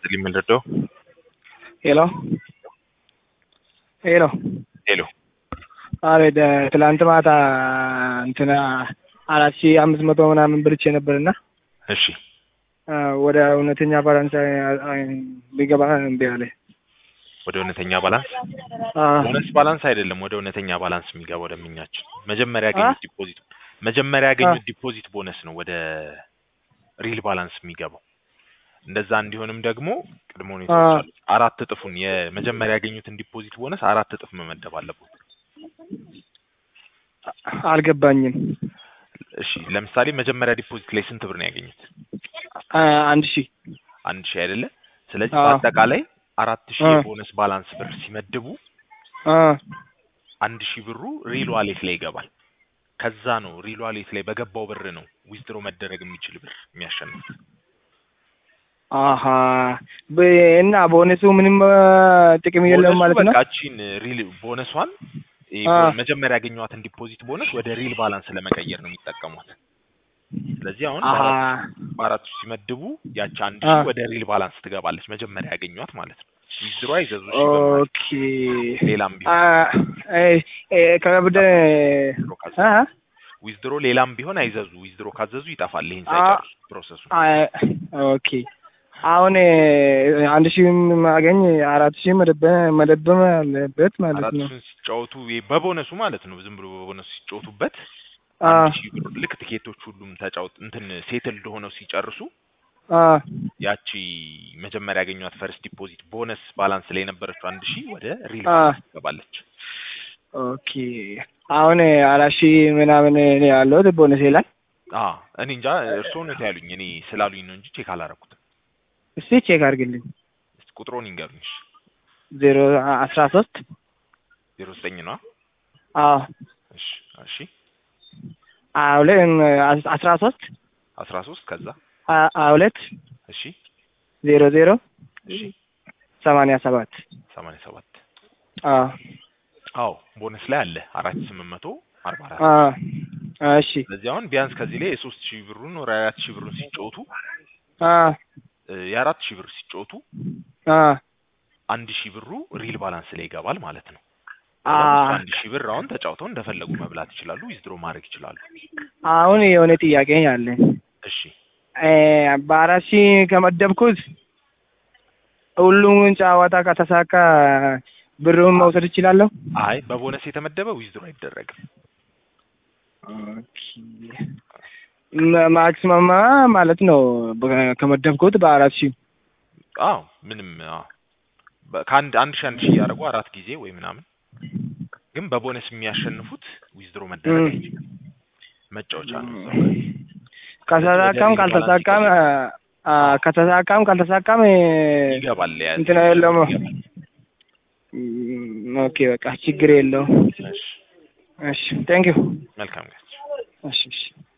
ይስጥልኝ የምንረዳው ሄሎ ሄሎ ሄሎ አቤት ትላንት ማታ እንትና አራት ሺህ አምስት መቶ ምናምን ብርቼ ነበርና እሺ ወደ እውነተኛ ፈረንሳይ ቢገባ እምቢ አለ። ወደ እውነተኛ ባላንስ ቦነስ ባላንስ አይደለም፣ ወደ እውነተኛ ባላንስ የሚገባው ደንበኛችን መጀመሪያ ያገኙት ዲፖዚት መጀመሪያ ያገኙት ዲፖዚት ቦነስ ነው ወደ ሪል ባላንስ የሚገባው። እንደዛ እንዲሆንም ደግሞ ቅድመ ሁኔታዎች አሉ። አራት እጥፉን የመጀመሪያ ያገኙትን ዲፖዚት ቦነስ አራት እጥፍ መመደብ አለበት። አልገባኝም። እሺ ለምሳሌ መጀመሪያ ዲፖዚት ላይ ስንት ብር ነው ያገኙት? አንድ ሺህ አንድ ሺህ አይደለ? ስለዚህ በአጠቃላይ አራት ሺህ የቦነስ ባላንስ ብር ሲመድቡ አንድ ሺህ ብሩ ሪል ዋሌት ላይ ይገባል። ከዛ ነው ሪል ዋሌት ላይ በገባው ብር ነው ዊዝድሮ መደረግ የሚችል ብር የሚያሸንፍ። አሀ እና ቦነሱ ምንም ጥቅም የለውም ማለት ነው። በቃ እቺን ሪል ቦነሷን መጀመሪያ ያገኘዋትን ዲፖዚት ቦነስ ወደ ሪል ባላንስ ለመቀየር ነው የሚጠቀሟት። ስለዚህ አሁን በአራቱ ሲመድቡ ያቺ አንድ ሺህ ወደ ሪል ባላንስ ትገባለች፣ መጀመሪያ ያገኟት ማለት ነው። ዊዝድሮ አይዘዙ ኦኬ። ሌላም ከብደ ዊዝድሮ ሌላም ቢሆን አይዘዙ። ዊዝድሮ ካዘዙ ይጠፋል። ይሄን ሳይጨርሱ ፕሮሰሱ። ኦኬ አሁን አንድ ሺህ ማገኝ አራት ሺህ መደበም አለበት ማለት ነው። አራቱን ሲጫወቱ በቦነሱ ማለት ነው። ዝም ብሎ በቦነሱ ሲጫወቱበት አንድ ሺህ ብር ልክ ትኬቶች ሁሉም ተጫውት እንትን ሴትል ሆነው ሲጨርሱ ያቺ መጀመሪያ ያገኟት ፈርስት ዲፖዚት ቦነስ ባላንስ ላይ የነበረችው አንድ ሺህ ወደ ሪል ባላንስ ትገባለች። ኦኬ አሁን አራት ሺህ ምናምን ያለሁት ቦነስ ይላል። እኔ እንጃ እርስዎ ነው ያሉኝ። እኔ ስላሉኝ ነው እንጂ ቼክ አላረኩትም። እስቲ ቼክ አድርግልኝ። ቁጥሩን ይንገሩኝ። ዜሮ አስራ ሶስት ዜሮ ዘጠኝ ነው። አዎ እሺ እሺ ሁለት አስራ ሶስት አስራ ሶስት ከዛ ሁለት እሺ ዜሮ ዜሮ እሺ ሰማንያ ሰባት ሰማንያ ሰባት አዎ አዎ ቦነስ ላይ አለ አራት ስምንት መቶ አርባ አራት እሺ ስለዚህ አሁን ቢያንስ ከዚህ ላይ የሶስት ሺህ ብሩን ወደ አራት ሺህ ብሩን ሲጫወቱ የአራት ሺህ ብር ሲጫወቱ አንድ ሺህ ብሩ ሪል ባላንስ ላይ ይገባል ማለት ነው። አንድ ሺህ ብር አሁን ተጫውተው እንደፈለጉ መብላት ይችላሉ፣ ዊዝድሮ ማድረግ ይችላሉ። አሁን የሆነ ጥያቄ አለኝ። እሺ በአራት ሺህ ከመደብኩት ሁሉም ጨዋታ ከተሳካ ብሩን መውሰድ እችላለሁ? አይ በቦነስ የተመደበ ዊዝድሮ አይደረግም። ማክሲመም ማለት ነው ከመደብኩት በአራት ሺህ አዎ ምንም ከአንድ አንድ ሺህ አንድ ሺህ እያደረጉ አራት ጊዜ ወይ ምናምን ግን በቦነስ የሚያሸንፉት ዊዝድሮ መደረግ አይችልም። መጫወቻ ነው። ከተሳካም ካልተሳካም ከተሳካም ካልተሳካም ይገባል። እንትና የለውም። ኦኬ በቃ ችግር የለውም። እሺ ቴንክ ዩ መልካም ጋር እሺ እሺ